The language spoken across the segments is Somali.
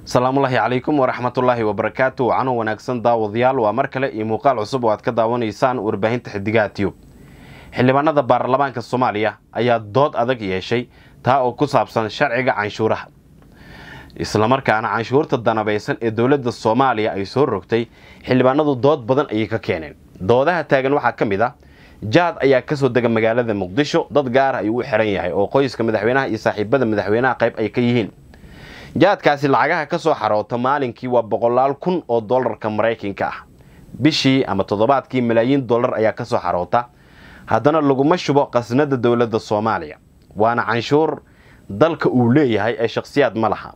asalaamullaahi calaykum waraxmatullaahi wabarakaatu cano wanaagsan daawadayaal waa mar kale iyo muuqaal cusub oo aad ka daawanaysaan warbaahinta xidigaha tiyub xildhibaanada baarlamaanka soomaaliya ayaa dood adag yeeshay taa oo ku saabsan sharciga canshuuraha islamarkaana canshuurta danabaysan ee dowladda soomaaliya ay soo rogtay xildhibaanadu dood badan ayay ka keeneen doodaha taagan waxaa ka mid ah jaad ayaa kasoo dega magaalada muqdisho dad gaara ayuu u xiran yahay oo qoyska madaxweynaha iyo saaxiibada madaxweynaha qayb ay ka yihiin jaadkaasi lacagaha ka soo xaroota maalinkii waa boqolaal kun oo dollarka maraykanka ah bishii ama toddobaadkii malaayiin dollar ayaa ka soo xaroota haddana laguma shubo qasnada dowladda soomaaliya waana canshuur dalka uu leeyahay ee shakhsiyaad ma laha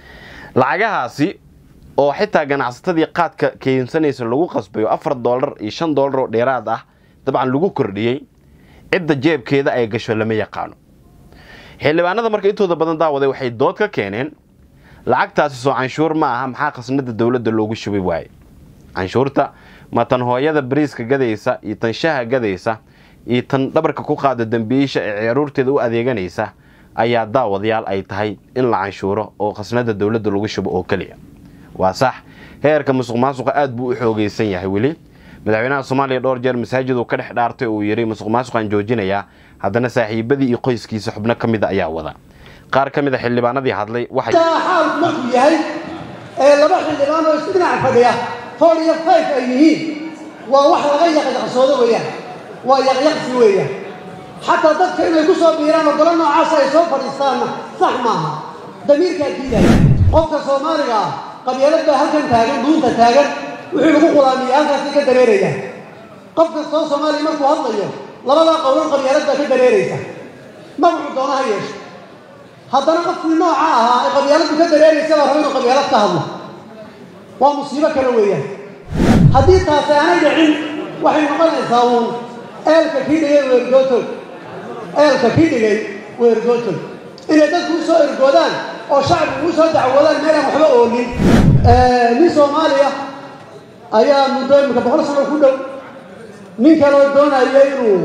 lacagahaasi oo xitaa ganacsatadii qaadka keensanaysa lagu qasbayo afar dollar iyo shan dollar oo dheeraad ah dabcan lagu kordhiyey cidda jeebkeeda ay gasho lama yaqaano xildhibaanada marka intooda badan daawaday waxay dood ka keeneen lacagtaasi soo canshuur ma aha maxaa khasnada dowladda loogu shubi waaye canshuurta ma tan hooyada bariiska gadaysa iyo tan shaha gadaysa iyo tan dhabarka ku qaada dambiisha ee caruurteeda u adeeganaysa ayaa daawadayaal ay tahay in la canshuuro oo khasnada dowladda lagu shubo oo keliya waa sax heerka musuq maasuqa aada buu u xoogeysan yahay weli madaxweynaha soomaaliya dhowr jeer masaajid uu ka dhex dhaartay uu yidhi musuq maasuqaan joojinayaa haddana saaxiibadii iyo qoyskiisa xubno ka mida ayaa wada qaar ka mid a xildhibaanadii hadlay waxay xaalku markuu yahay ee laba xildhibaan oo isku dhinac fadhiya four iyo five ay yihiin waa wax laga yaqyaqsoodo weeyaan waa yaqyaqsi weeyaan xataa dadka inay ku soo biiraan oo golo noocaasa ay soo fadhiistaanna sax maaha damiirkaa diidaya qofka soomaaliga ah qabyaalad baa halkan taagan duunta taagan wuxuu lagu qulaamiya halkaasay ka dareerayaan qof kastoo soomaaliya markuu hadlayo labadaa qowlan qabyaalad baa ka dareeraysa magacu doona ha yeesho haddana qofkii nooca ahaa ee qabyaaladdu ka dareeraysa baa raba inuu qabyaalad ka hadlo waa musiibo kale weeyaan haddii taasi aanay dhicin waxay noqonaysaa uun eelka kii dhigay weergootol eelka kii dhigay weergootol inay dadku u soo ergoodaan oo shacbigu u soo dacwoodaan meelaan waxba oolin nin soomaaliya ayaa muddo imika boqol sano ku dhow nin kaloo doonaya inuu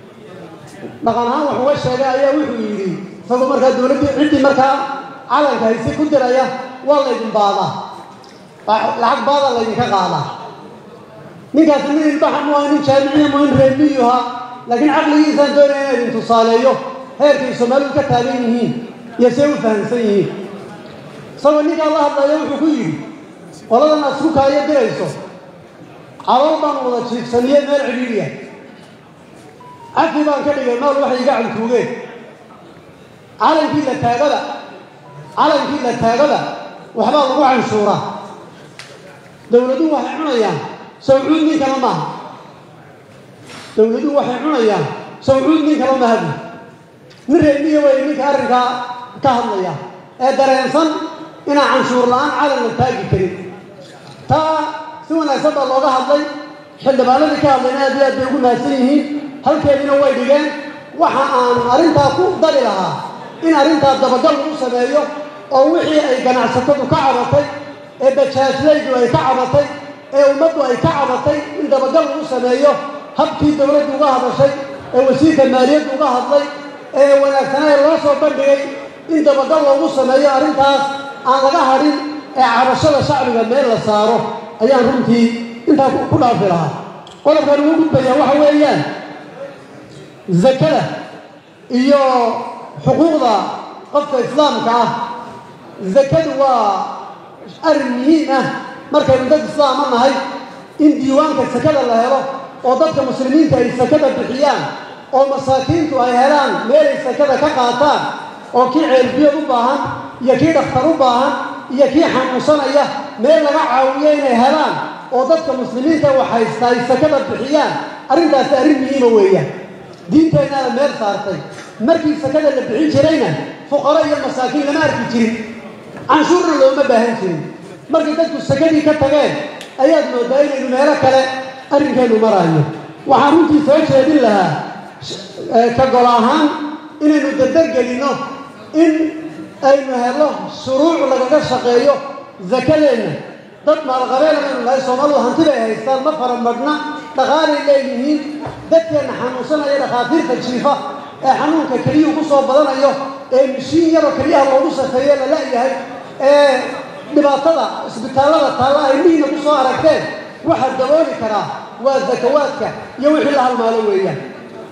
dhaqan ahaan wax uga sheegay ayaa wuxuu yidhi isagoo markaa dowladdii ciddii markaa calanka hayse ku diraya waa laydin baadaa lacag baadaa laydinka qaadaa ninkaasi nin ilbaxa mu aha nin jaamiciya mu in reermiyu ahaa laakiin caqligiisaan doonaya inaa idin tusaaleeyo heerkay soomaalidu ka taagan yihiin iyo see u fahamsan yihiin isagoo ninkaa la hadlaya wuxuu ku yidhi qoladan aad isku kaayo dirayso calool baan wada jiifsaniye meel cidhiidhiya cafi baan ka dhigay maal waxay iga cantuugeen calankii la taagada calankii la taagada waxbaa lagu canshuuraa dowladuhu waxay cunayaan sawcuud nin kale maaha dowladuhu waxay cunayaan sawcuud nin kale mahadi nin reermiya way ninka arrinkaa ka hadlaya ee dareensan inaan canshuur la-aan calan la taagi karin taa si wanaagsan baa looga hadlay xildhibaanadii ka hadlayna aad iyo aad bay ugu mahadsan yihiin halkeediina way dhigeen waxa aan arrintaa ku dari lahaa in arrintaa dabagal lagu sameeyo oo wixii ay ganacsatadu ka cabatay ee bajaajlaydu ay ka cabatay ee ummaddu ay ka cabatay in dabagal lagu sameeyo habkii dowladdu uga hadashay ee wasiirka maaliyaddu uga hadlay ee wanaagsanaa loo soo bandhigay in dabagal loogu sameeyo arrintaas aan laga hadhin ee cabashada shacbiga meel la saaro ayaan runtii intaa ku dhaafi lahaa qodobkan ugu gudbaya waxa weeyaan zakada iyo xuquuqda qofka islaamka ah zakadu waa arrin muhiim ah markaynu dad islaama nahay in diiwaanka sakada la helo oo dadka muslimiinta ay sakada bixiyaan oo masaakiintu ay helaan meelay sakada ka qaataan oo kii ceelbiyood u baahan iyo kii dhakhtar u baahan iyo kii xanuunsanaya meel laga caawiyo inay helaan oo dadka muslimiinta wax haysta ay sakada bixiyaan arrintaasi arrin muhiima weeyaan diinteennaada meel saartay markii sakada la bixin jirayna fuqaro iyo masaakiin lama arki jirin canshuurna looma baahan jirin markay dadku sakadii ka tageen ayaad mooddaa inaynu meelo kale arrinkeennu maraayo waxaan runtii soo jeedin lahaa ka gol ahaan inaynu dardargelinno in aynu helo shuruuc lagaga shaqeeyo sakadeenna dad maalqabeenaynu nahay soomaalidu hanti bay haystaan ma faramadhna dhaqaalay leeyihiin dadkeenna xanuunsanaya dhakhaatiirta jiifa ee xanuunka keliyuhu ku soo badanayo ee mishiin yaroo keliyaha loogu safeeye la la'yahay ee dhibaatada isbitaallada taalla ay dhiina ku soo aragteen waxaa dabooli karaa waa zakawaadka iyo wixii la halmaalo weeyaan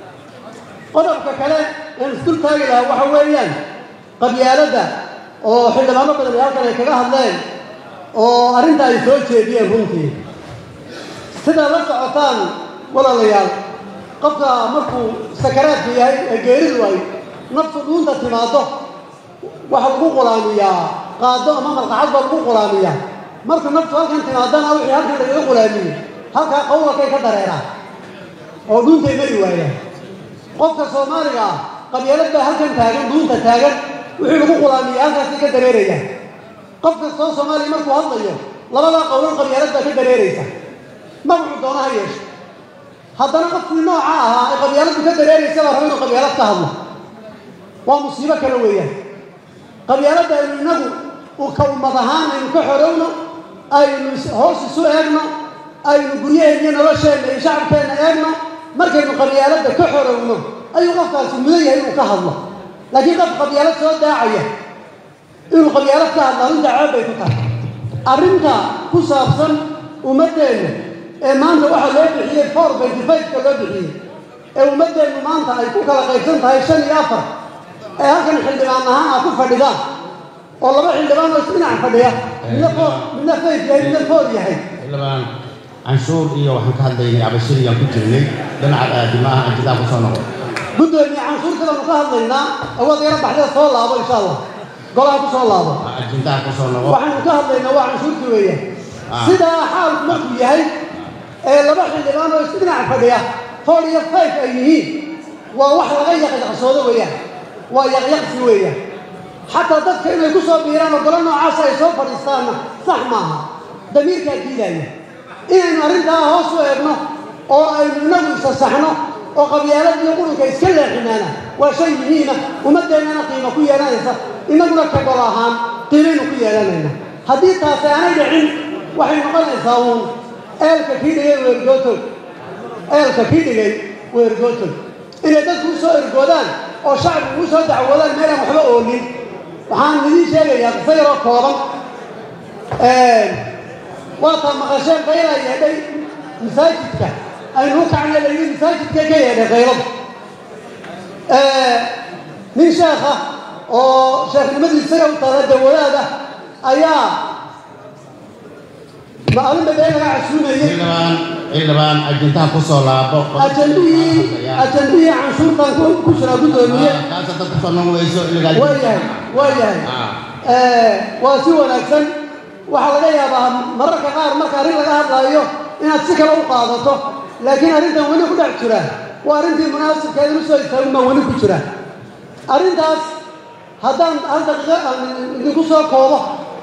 qodobka kale een isdul taagi lahaa waxa weeyaan qabyaaladda oo xildhibaano badan ay halkan ay kaga hadleen oo arrinta ay soo jeediyeen runtii sidaa la socotaan walaalayaal qofka markuu sakaraadka yahay ee geeridu ay naftu dhuunta timaado waxa lagu qulaamiyaa qaado ama malqacad baa lagu qulaamiyaa marka naftu halkan timaadana wixii halkan lagaga qulaamiyey halkaa qawlakay ka dareeraan oo dhuuntay mari waayaan qofka soomaaliga ah qabyaalad baa halkan taagan dhuunta taagan wixii lagu qulaamiyey halkaasay ka dareerayaan qof kastoo soomaaliya markuu hadlayo labadaa qowlan qabyaalad baa ka dareeraysa magacu doona ha yeeshe haddana qofkii nooca ahaa ee qabyaaladdu ka dareeraysa baa raba inuu qabyaalad ka hadlo waa musiibo kale weeyaan qabyaaladda aynu innagu ka ummad ahaan aynu ka xorowno aynu hoos isu eegno aynu guryaheenna iyo nolosheenna iyo shacabkeenna eegno markaynu qabyaaladda ka xorowno ayuu qofkaasi mudan yahay inuu ka hadlo laakiin qof qabyaalad soo daacaya inuu qabyaalad ka hadlo arrinta ceeb bay ku tahay arrinta ku saabsan ummaddeenna ee maanta waxaa loo bixiyey four benty five-ka loo bixiyey ee ummaddeennu maanta ay ku kala qaybsan tahay shan iyo afar ee halkan xildhibaan ahaan aa ku fadhidaan oo laba xildhibaan oo isdhinac fadhiya midna foor midna fayf yahay midna foor yahay xildhibaan canshuur iyo waxaan ka hadlaynay abashirigaan ku jirnay dhinaca aadimaha anjidaa ku soo noqon guddoomiye canshuurta baanu ka hadlaynaa awood yaro baxdada soo laabo insha allah golaha ku soo laabo ajendaha ku soo noqon waxaanu ka hadlaynaa waa canshuurta weeyaan Ah. sidaa xaalku markuu yahay ee laba xildhibaan oo isdhinac fadhiya four iyo five ay yihiin waa wax laga yaqyaqsoodo weeyaan waa yaqyaqsi weeyaan xataa dadka inay ku soo biiraan oo golo noocaas ay soo fadhiistaanna sax maaha damiirkaa diidaya inaynu arrintaa hoos u eegno oo aynu inagu isa saxno oo qabyaalad iyo qurunka iska leexinaana waa shay muhiima ummaddeennana qiimo ku yeelanaysa innaguna ka gol ahaan qiimaynu ku yeelanayna haddii taasi aanay dhicin waxay noqonaysaa uun eelka kii dhigay weergootog eelka kii dhigay weergootog inay dadku u soo ergoodaan oo shacbigu u soo dacwoodaan meelaan waxba oolin waxaan idiin sheegayaa qiso yaroo kooban waataa maqasheen qayla yeedhay masaajidka aynu u kacnay layidhi masaajidka ka yeedhay qaylada nin sheekha oo sheekhnimadiisa isaga u taala dawadaada ayaa maalinba been laga casuumayey xildhibaan xildhibaan ajendaha ku soo laabo ajandihii ajandihii canshuurtan ku ku jiraa guddoomiye kaasa dad ku soo noqon weyso iligaal waa yahay waa yahay waa si wanaagsan waxaa laga yaabaa mararka qaar marka arrin laga hadlaayo inaad si kale u qaadato laakiin arrintan weli ku dhex jira waa arrintii munaasibkeeda u soo istaagin baa weli ku jira arrintaas haddaan hal daqiiqo aan idinku soo koobo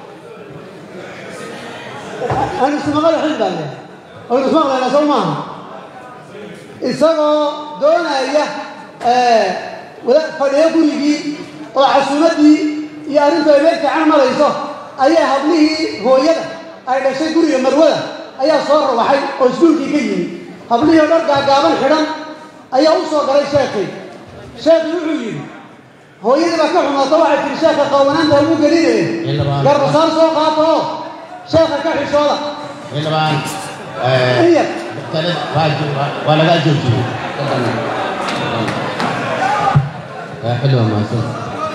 aynu ismaqal xildhibaan aynu ismaqlaynaa soo maaha isagoo doonaya wada- fadhiyo gurigii oo casuumaddii iyo arrintu ay meel fiican marayso ayaa hablihii hooyada ay dhashay guriga marwada ayaa soo rawaxay oo iskuulkii ka yimi hablihii oo dhar gaagaaban xidhan ayaa u soo galay sheekii sheekii wuxuu yidhi hooyadii baa ka xumaato waxay tihi sheekha qaawanaanta ugu gelinaya Xildhibaan. garbasaar soo qaato oo sheekha ka xishooda xildhibaan in yar talid waa jo- waa- waa lagaa joojiyey xildhibaan mahadsan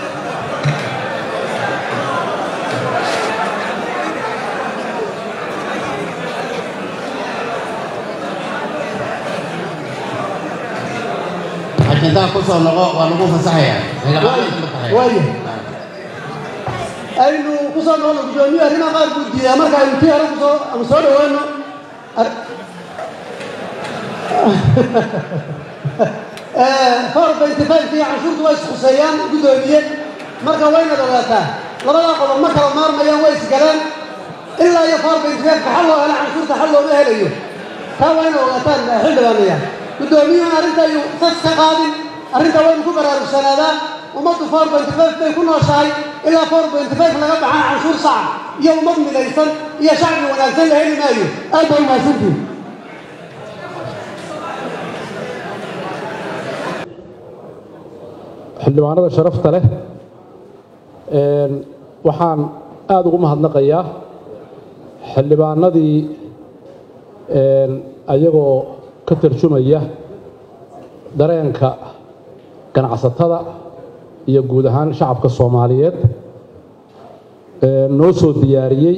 ajendaha ku soo noqo waa lagu fasaxayaa xildhibaan waayo aynu ku soo noqono guddoomiye arrimaha qaar buu diidaa marka aynu tii hore kusoo ama soo dhawaano ar- four benty five iyo canshuurtu way isquseeyaan guddoomiye marka waynaad ogaataa labadaa qodob ma kala maarmayaan way isgaleen ilaa iyo four benty five ka xal loo helo canshuurta xal looma helayo taa waa inay ogaataan xildhibaanaya guddoomiyuhuna arrinta ayuu sas ka qaadin arrinta waynu ku baraarugsanaadaan ummaddu four benty five bay ku nooshahay ilaa four benty five laga baxaan canshuur saca iyo ummad midaysan iyo shacbi wanaagsan la heli maayo aad baa umahadsantihin xildhibaanada sharafta leh een, waxaan aada ugu mahadnaqayaa xildhibaanadii ayagoo ka tarjumaya dareenka ganacsatada iyo guud ahaan shacabka soomaaliyeed noo soo diyaariyey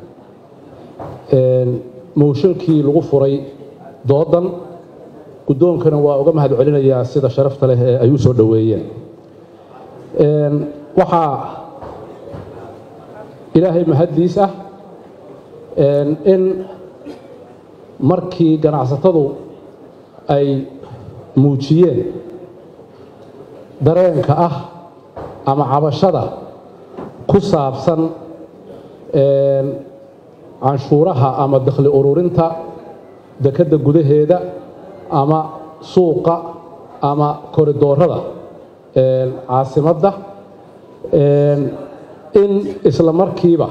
mooshinkii lagu furay doodan guddoonkana waa uga mahad celinayaa sida sharafta leh ee ay u soo dhoweeyeen waxaa ilaahay mahaddiis ah in markii ganacsatadu ay muujiyeen dareenka ah ama cabashada ku saabsan canshuuraha ama dakhli ururinta dekedda gudaheeda ama suuqa ama koridoorada caasimadda in isla markiiba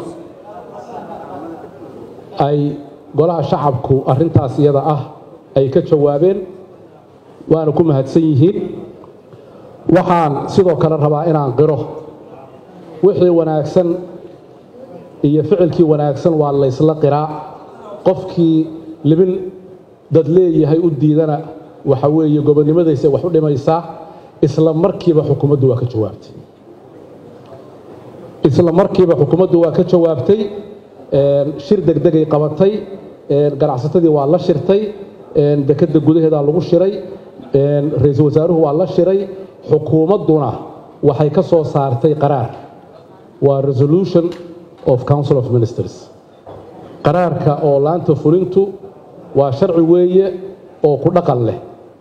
ay golaha shacabku arrintaas iyada ah ay ka jawaabeen waana ku mahadsan yihiin waxaan sidoo kale rabaa inaan qiro wixii wanaagsan iyo ficilkii wanaagsan waa laysla qiraa qofkii libin dad leeyahay u diidana waxa weeye gobonnimadaysa wax u dhimaysaa isla markiiba xukuumaddu waa ka jawaabtay isla markiiba xukuumaddu waa ka jawaabtay shir degdegay qabatay ganacsatadii waa la shirtay dekedda gudaheedaa lagu shiray ra-iisul wasaaruhu waa la shiray xukuumadduna waxay ka soo saartay qaraar waa resolution of council of ministers qaraarka oo laanta fulintu waa sharci weeye oo ku dhaqan leh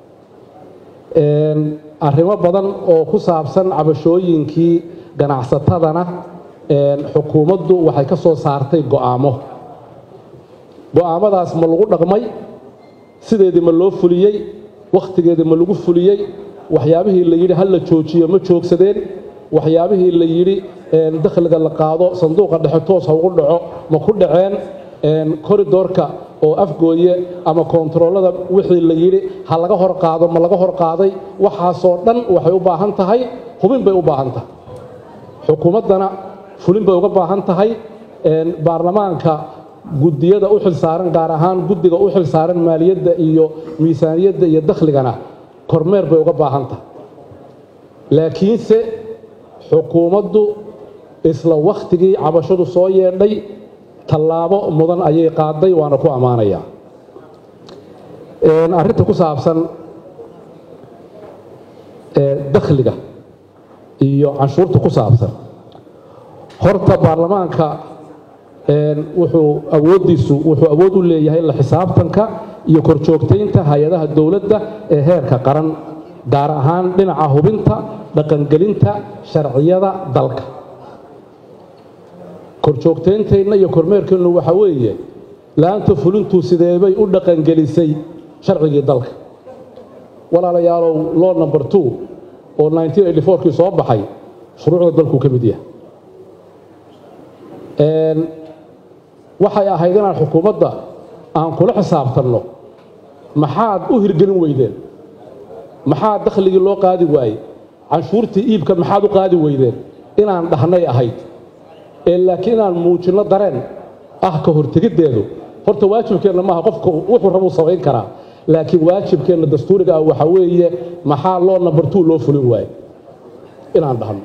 arrimo badan oo ku saabsan cabashooyinkii ganacsatadana xukuumaddu waxay ka soo saartay go'aamo go'aamadaas ma lagu dhaqmay sideedii ma loo fuliyey wakhtigeedii ma lagu fuliyey waxyaabihii la yidhi ha la joojiyo ma joogsadeen waxyaabihii la yidhi dakhliga la qaado sanduuqa dhexe toos ha ugu dhaco ma ku dhaceen koridoorka oo afgooye ama koontaroolada wixii la yidhi ha laga hor qaado ma laga hor qaaday waxaasoo dhan waxay u baahan tahay hubin bay u baahan tahay xukuumaddana fulin bay uga baahan tahay baarlamaanka guddiyada u xilsaaran gaar ahaan guddiga u xilsaaran maaliyadda iyo miisaaniyadda iyo dakhligana kormeer bay uga baahan tahay laakiinse xukuumaddu isla wakhtigii cabashadu soo yeedhay tallaabo mudan ayay qaaday waana ku ammaanayaa arrinta ku saabsan dakhliga iyo canshuurta ku saabsan horta baarlamaanka wuxuu awooddiisu wuxuu awood u leeyahay la xisaabtanka iyo korjoogtaynta hay-adaha dowladda ee heerka qaran gaar ahaan dhinaca hubinta dhaqangelinta sharciyada dalka korjoogtaynteenna iyo kormeerkeennu waxaa weeye la-anta fulintu sideebay u dhaqangelisay sharcigii dalka walaalayaalow law number two oo kii soo baxay shuruucda dalkuu ka mid yahay waxay ahayd inaan xukuumadda aan kula xisaabtanno maxaad u hirgelin weydeen maxaa dakhligii loo qaadi waayey canshuurtii iibka maxaad u qaadi weydeen inaan dhahnay ahayd ee laakiin inaan muujinno dareen ah ka hortegiddeedu horta waajibkeenna maaha qofka wuxuu rabuu samayn karaa laakiin waajibkeenna dastuuriga ah waxaa weeye maxaa loo number two loo fulin waaye inaan dhahno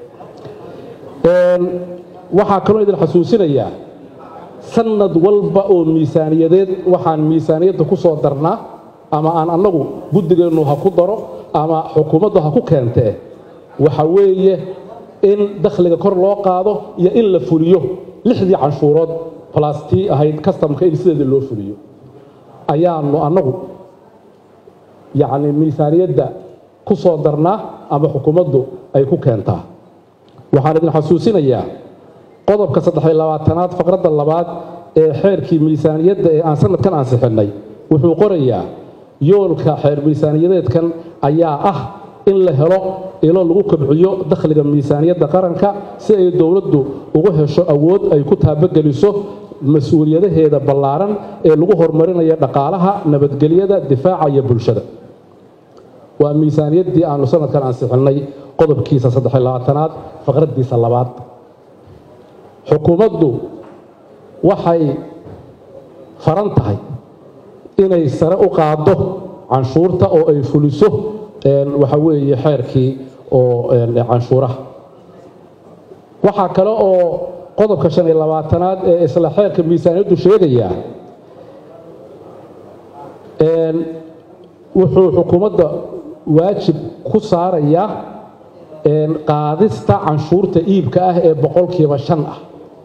waxaa kaloo idin xasuusinayaa sanad walba oo miisaaniyadeed waxaan miisaaniyadda ku soo darnaa ama aan annagu guddigeennu ha ku daro ama xukuumaddu ha ku keentee waxa weeye in dakhliga kor loo qaado iyo in la fuliyo lixdii canshuurood balastii ahayd kastamka in sideedii loo fuliyo ayaanu annagu yacni miisaaniyadda ku soo darnaa ama xukuumaddu ay ku keentaa waxaan idin xasuusinayaa qodobka saddexiy labaatanaad faqradda labaad ee xeerkii miisaaniyadda ee aan sanadkan ansixinnay wuxuu qorayaa yoolka xeer miisaaniyadeedkan ayaa ah in la helo ilo lagu kobciyo dakhliga miisaaniyadda qaranka si ay dowladdu ugu hesho awood ay ku taabageliso mas-uuliyadaheeda ballaaran ee lagu horumarinayo dhaqaalaha nabadgelyada difaaca iyo bulshada waa miisaaniyaddii aanu sanadkan ansixinnay qodobkiisa saddexiy labaatanaad faqraddiisa labaad xukuumaddu waxay faran tahay inay sare u qaaddo canshuurta oo ay fuliso waxa weeye xeerkii oo canshuuraha waxaa kale oo qodobka shan iyo labaatanaad ee isla xeerka miisaaniyaddu sheegaya wuxuu xukuumadda waajib ku saarayaa qaadista canshuurta iibka ah ee boqolkiiba shan ah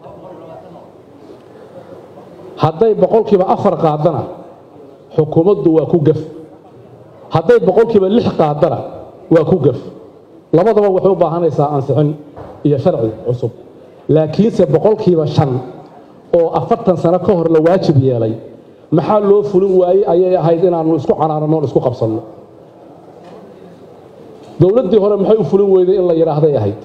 hadday boqolkiiba afar qaadana xukuumaddu waa ku gef hadday boqolkiiba lix qaadana waa ku gef labadaba waxay u baahanaysaa ansixin iyo sharci cusub laakiinse boqolkiiba shan oo afartan sano ka hor la waajib yeelay maxaa loo fulin waayey ayay ahayd inaannu isku canaananoon isku qabsanno dowladdii hore maxay u fulin weyday in la yidhaahday ahayd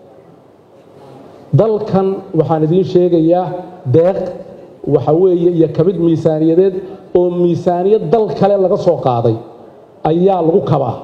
dalkan waxaan idiin sheegayaa deeq waxa weeye iyo kabid miisaaniyadeed oo miisaaniyad dal kale laga soo qaaday ayaa lagu kabaa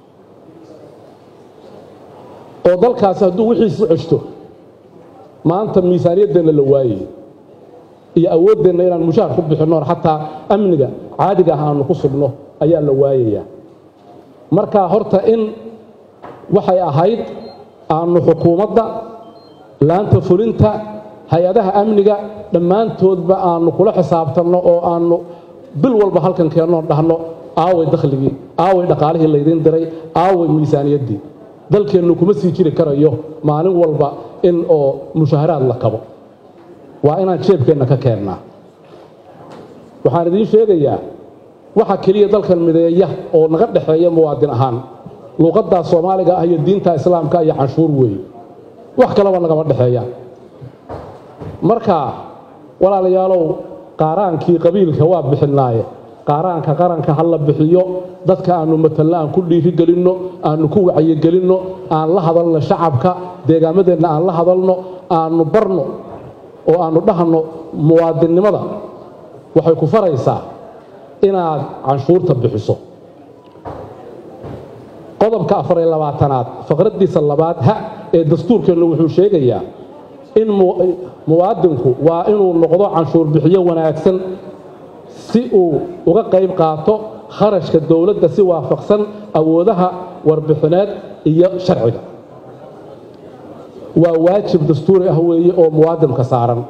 oo dalkaasi hadduu wixiisi ceshto maanta miisaaniyaddeenna la waayay iyo awooddeenna inaan mushaar ku bixinnoon xataa amniga caadiga ah aanu ku sugno ayaa la waayayaa marka horta in waxay ahayd aanu xukuumadda laanta fulinta hay-adaha amniga dhammaantoodba aanu kula xisaabtanno oo aanu bil walba halkan keennoon dhahno aaway dakhligii aaway dhaqaalihii laydiin diray aaway miisaaniyaddii dalkeennu kuma sii jiri karayo maalin walba in oo mushaharaad la kabo waa inaan jeebkeenna ka keennaa waxaan idiin sheegayaa waxa keliya dalkan mideeya oo naga dhexeeya muwaadin ahaan luuqaddaa soomaaliga ah iyo diinta islaamka iyo canshuur weeye wax kaleba nagama dhexeeya marka walaalayaalow qaaraankii qabiilka waa bixinaaye qaaraanka qaranka ha la bixiyo dadka aanu matalno aan ku dhiirigelinno aanu ku wacyigelinno aan la hadalno shacabka deegaamadeenna aan la hadalno aanu barno oo aanu dhahno muwaadinnimada waxay ku faraysaa inaad canshuurta bixiso qodobka afar iyo labaatanaad faqraddiisa labaad ha ee dastuurkeennu wuxuu sheegayaa in muwaadinku waa inuu noqdo canshuur bixiyo wanaagsan si uu uga qayb qaato kharashka dowladda si waafaqsan awoodaha warbixineed iyo sharciga waa waajib dastuuri ah weeye oo muwaadinka saaran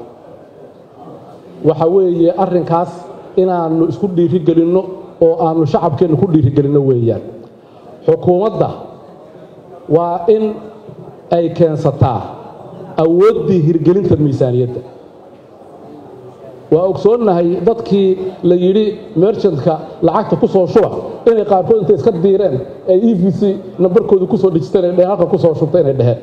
waxa weeye arrinkaas inaannu isku dhiirigelinno oo aannu shacabkeennu ku dhiirigelinno weeyaan xukuumadda waa in ay keensataa awooddii hirgelinta miisaaniyadda waa ogsoonnahay dadkii la yidhi merchantka lacagta ku soo shuba inay qaarkood intay iska diireen ay e v c nambarkooda kusoo dhejisteen ay dheheen halka kusoo shubta inay dheheen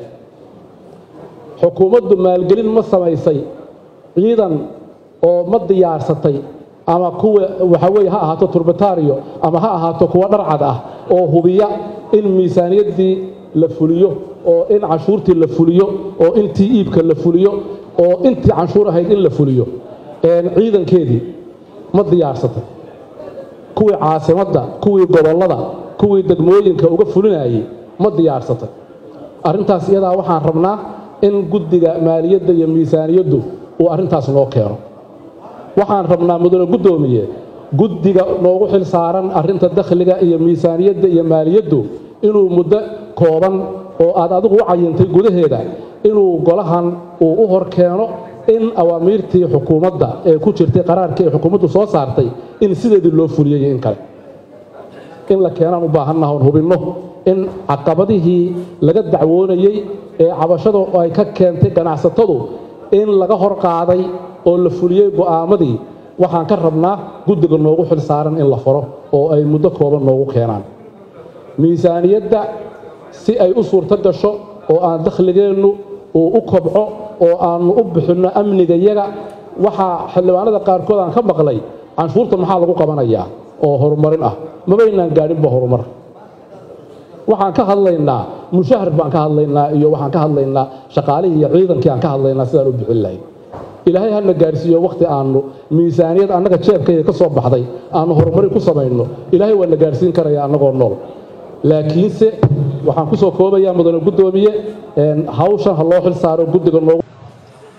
xukuumaddu maalgelin ma samaysay ciidan oo ma diyaarsatay ama kuwa waxa weeye ha ahaato turbataariyo ama ha ahaato kuwa dharcad ah oo hubiya in miisaaniyaddii la fuliyo oo in canshuurtii la fuliyo oo intii iibka la fuliyo oo intii canshuur ahayd in la fuliyo ciidankeedii ma diyaarsatay kuwii caasimadda kuwii gobollada kuwii degmooyinka uga fulinayay ma diyaarsatay arrintaas iyadaa waxaan rabnaa in guddiga maaliyadda iyo miisaaniyaddu uu arrintaas noo keeno waxaan rabnaa mudane guddoomiye guddiga noogu xil saaran arrinta dakhliga iyo miisaaniyadda iyo maaliyaddu inuu muddo kooban oo aad adigu u cayintay gudaheeda inuu golahan uu u hor keeno in awaamiirtii xukuumadda ee ku jirtay qaraarkii ay xukuumaddu soo saartay in sideedii loo fuliyey in kale in la keenaan u baahannaha oon hubinno in caqabadihii laga dacwoonayey ee cabashada ay ka keentay ganacsatadu in laga hor qaaday oo la fuliyey go'aamadii waxaan ka rabnaa guddiga noogu xil saaran in la faro oo ay muddo kooban noogu keenaan miisaaniyadda si ay u suurto gasho oo aan dakhligeennu uu u kobco oo aannu u bixinno amnigayaga waxaa xildhibaanada qaarkood aan ka maqlay canshuurta maxaa lagu qabanayaa oo horumarin ah mabaynaan gaadhinba horumar waxaan ka hadlaynaa mushahar baan ka hadlaynaa iyo waxaan ka hadlaynaa shaqaalihii iyo ciidankii aan ka hadlaynaa sidaan u bixin lahayn ilaahay hana gaadhsiiyo wakhti aannu miisaaniyad annaga jeebkayga ka soo baxday aannu horumarin ku samayno ilaahay waa na gaadhsiin karaya annagoo nool laakiinse waxaan ku soo koobayaa mudane guddoomiye hawshan ha loo xil saaro guddiga noogu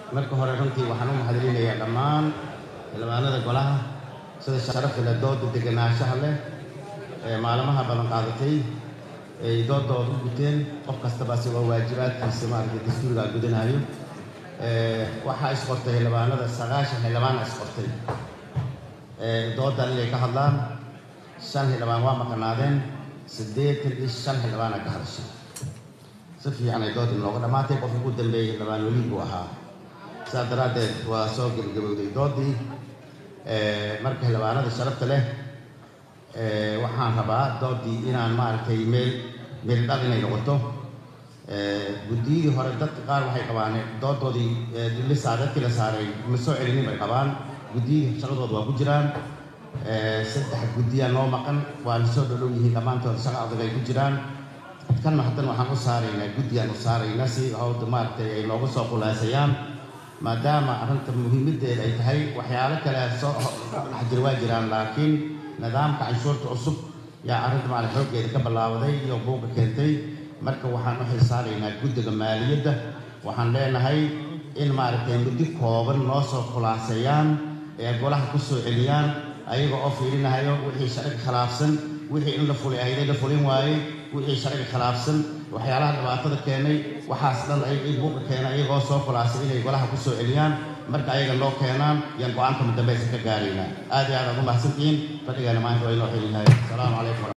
marka hore runtii waxaan u mahadcelinayaa dhammaan xildhibaanada golaha sida sharafta leh dooda deganaanshaha leh ee maalmaha badan qaadatay ay doodooda u guteen qof kastaba asigoo waajibaadkiisa maaragtay dastuuriga gudanayo waxaa isqortay xildhibaanada sagaashan xildhibaana isqortay doodan inay ka hadlaan shan xildhibaan waa maqanaadeen siddeetan iyo shan xildhibaana ka hadashay si fiican ay doodii nooga dhammaatay qofkii ugu dambeeyey xildhibaan weliid buu ahaa sidaas daraaddeed waa soo gebagabowday doodii marka xildhibaanada sharafta leh waxaan rabaa doodii inaan maaragtay meel meel dhal inay noqoto guddiyadii hore dadka qaar waxay qabaan doodoodii lisaa dadkii la saaray ma soo celinin bay qabaan guddiyadii shaqadooda waa ku jiraan saddex guddiyaa noo maqan waana soo dhodhow yihiin dhammaantood shaqa adag ay ku jiraan kanna haddana waxaan u saaraynaa guddiyaan u saaraynaa si hawda maaragtay ay nooga soo khulaasayaan maadaama arrinta muhiimaddeeda ay tahay waxyaalo kale soo dhex jira waa jiraan laakiin nidaamka canshuurta cusub yaa arrinta maarag xooggeeda ka ballaabaday iyo buuqa keentay marka waxaan u xilsaaraynaa guddiga maaliyadda waxaan leenahay in maaragtay muddo kooban noo soo khulaaseeyaan ee golaha ku soo celiyaan ayaga oo fiirinahayo wixii sharciga khilaafsan wixii in la fulay ahayday la fulin waayey wixii sharciga khilaafsan waxyaalaha dhibaatada keenay waxaas dhan ay buuqa keenay ayagoo soo khulaasay inay golaha ku soo celiyaan marka ayaga noo keenaan yaan go-aanka mudambaysa ka gaaraynaa aad iyo aad aad u mahadsantihiin fadhigaana maanta waa inoo xilyahay asalaamu calaykum